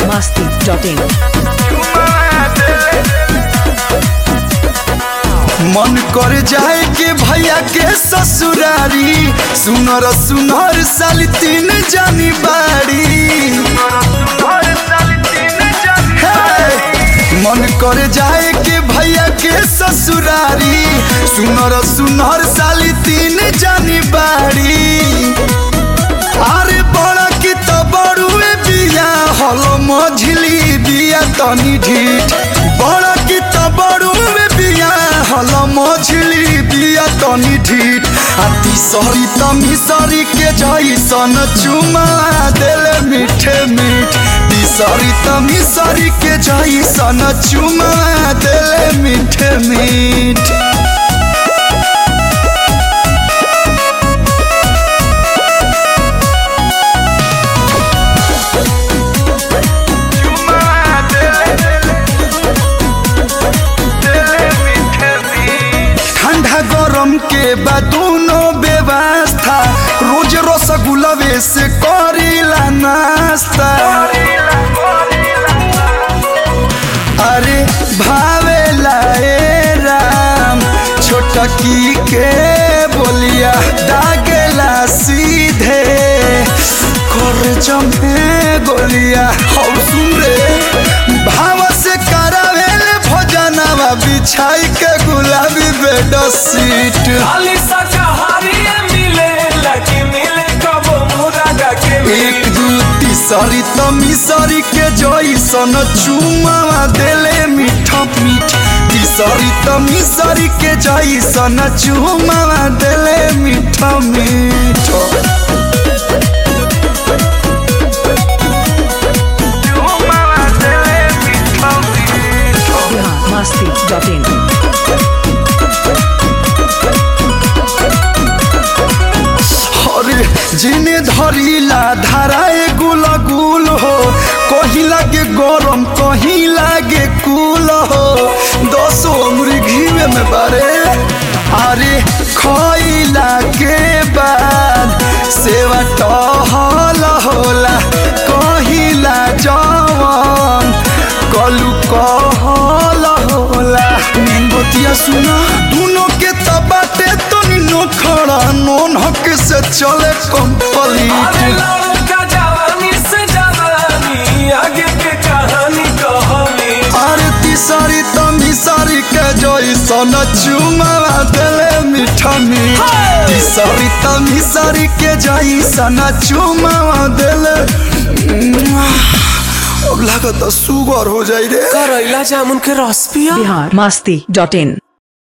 masti.in. मन कर जाए के भैया के ससुरारी सुनर सुनर साली तीन जानी बाड़ी हे! मन कर जाए के भैया के ससुरारी सुनर सुनर साली तीन जानी बाड़ी अरे बड़ा की तो बड़ुए बिया हलो मझली बिया तनी ढीठ बड़ा की तो बड़ुए बिया हलो मझली बिया तनी ढीठ आ तीसरी त मिसरी के जैसन चुमा देले मीठे मीठ तीसरी त मिसरी के जैसन चुमा देले मीठे मीठ ठंडा गरम के बाद दोनों व्यवस्था रोज रसगुल्लवे से करीला नाश्ता अरे भावेला ए राम छोटकी के बोलिया दागेला सीधे कर जमे गोलिया हौ सुन रे भाव से करावेले भोजनवा बिछाई के गुलाबी बेड सीट खाली शाकाहारी मिले लकी मिले कबो मुरागा के एक दू तीसरी त मिसरी के जैसन चुमावा देले मीठ मीठ तीसरी त मिसरी के जैसन चुमावा देले मीठ मीठ Bihar masti.in. अरे जिने धरिला धाराए गुल गुल हो कहीं लागे गरम कहीं लागे कुल हो दसो उम्र घीवे में बारे अरे खइला के बाद सेवा टहल होला कहिला जवन कलू कहल होला बतिया सुना दोनों के तबाटे तो निनो खड़ा नोन हक से चले अरे कंप्लीट लड़का जवानी से जवानी आगे के कहानी कहानी अरे तीसरी तमी सारी के जैसन चुमावा देले मीठा मीठ तीसरी तमी सारी के जैसन चुमावा देले अब लागत सुगर हो जाई रे करैला जामुन के रस पिया Bihar masti.in.